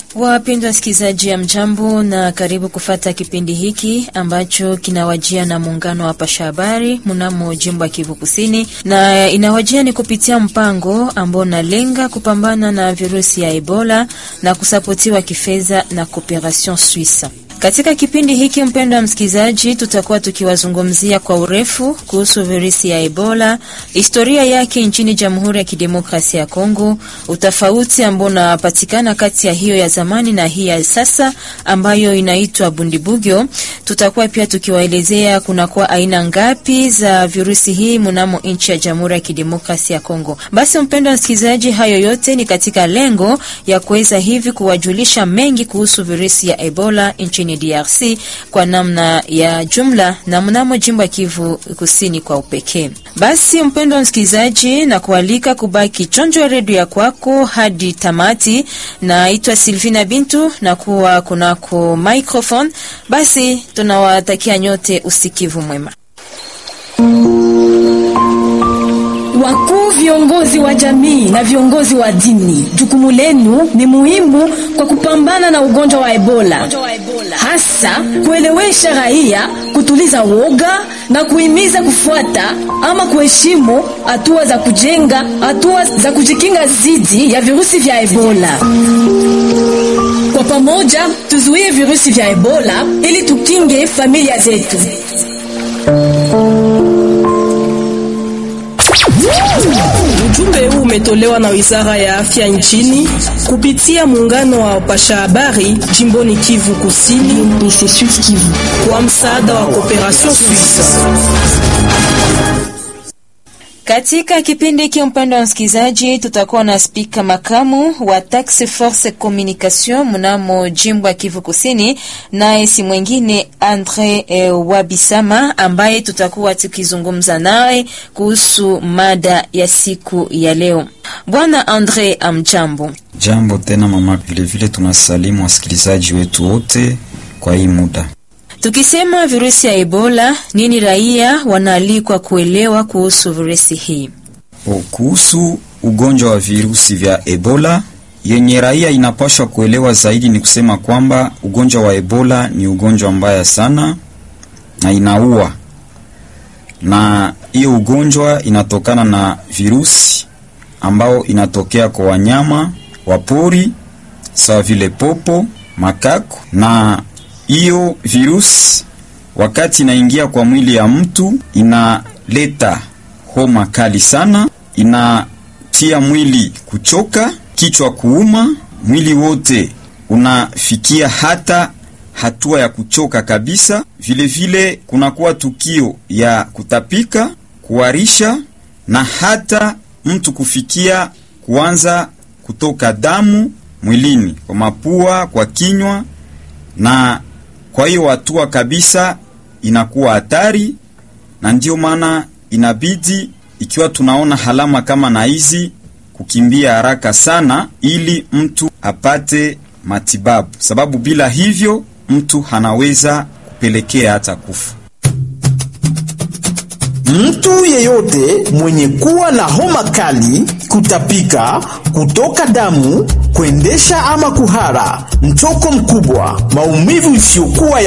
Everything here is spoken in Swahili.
Wapendwa wasikilizaji, ya mjambo na karibu kufata kipindi hiki ambacho kinawajia na muungano wa pasha habari mnamo jimbo ya Kivu Kusini, na inawajia ni kupitia mpango ambao unalenga kupambana na virusi ya Ebola na kusapotiwa kifedha na Cooperation Suisse. Katika kipindi hiki mpendo wa msikilizaji, tutakuwa tukiwazungumzia kwa urefu kuhusu virusi ya Ebola, historia yake nchini Jamhuri ya Kidemokrasia ya Kongo, utofauti ambao unapatikana kati ya hiyo ya zamani na hii ya sasa ambayo inaitwa Bundibugyo. Tutakuwa pia tukiwaelezea kunakuwa aina ngapi za virusi hii mnamo nchi ya Jamhuri ya Kidemokrasia ya Kongo. Basi mpendo wa msikilizaji, hayo yote ni katika lengo ya kuweza hivi kuwajulisha mengi kuhusu virusi ya Ebola nchini DRC kwa namna ya jumla na mnamo jimbo ya Kivu Kusini kwa upekee. Basi mpendo wa msikilizaji, na kualika kubaki chonjo ya redio ya kwako hadi tamati. Naitwa Silvina Bintu na kuwa kunako microphone. Basi tunawatakia nyote usikivu mwema. Wakuu viongozi wa jamii na viongozi wa dini, jukumu lenu ni muhimu kwa kupambana na ugonjwa wa Ebola, hasa kuelewesha raia, kutuliza woga na kuhimiza kufuata ama kuheshimu hatua za kujenga, hatua za kujikinga dhidi ya virusi vya Ebola. Kwa pamoja tuzuie virusi vya Ebola ili tukinge familia zetu. Ujumbe huu umetolewa na Wizara ya Afya nchini kupitia muungano wa wapasha habari jimboni Kivu Kusini kwa msaada wa Cooperation Suisse. Katika kipindi hiki mpendo wa msikilizaji, tutakuwa na spika makamu wa Task Force Communication mnamo jimbo ya Kivu Kusini, naye si mwingine Andre eh, Wabisama ambaye tutakuwa tukizungumza naye kuhusu mada ya siku ya leo. Bwana Andre, amjambo. Jambo tena mama, vilevile tunasalimu wasikilizaji wetu wote kwa hii muda. Tukisema virusi ya Ebola, nini raia wanaalikwa kuelewa kuhusu virusi hii? Kuhusu ugonjwa wa virusi vya Ebola, yenye raia inapashwa kuelewa zaidi ni kusema kwamba ugonjwa wa Ebola ni ugonjwa mbaya sana na inaua, na hiyo ugonjwa inatokana na virusi ambao inatokea kwa wanyama wa pori sawa vile popo, makako na hiyo virusi wakati inaingia kwa mwili ya mtu inaleta homa kali sana, inatia mwili kuchoka, kichwa kuuma, mwili wote unafikia hata hatua ya kuchoka kabisa. Vilevile kunakuwa tukio ya kutapika, kuharisha na hata mtu kufikia kuanza kutoka damu mwilini, kwa mapua, kwa kinywa na kwa hiyo hatua kabisa inakuwa hatari, na ndiyo maana inabidi ikiwa tunaona halama kama na hizi kukimbia haraka sana, ili mtu apate matibabu, sababu bila hivyo mtu anaweza kupelekea hata kufa. Mtu yeyote mwenye kuwa na homa kali, kutapika, kutoka damu, kuendesha ama kuhara, mchoko mkubwa, maumivu isiyokuwa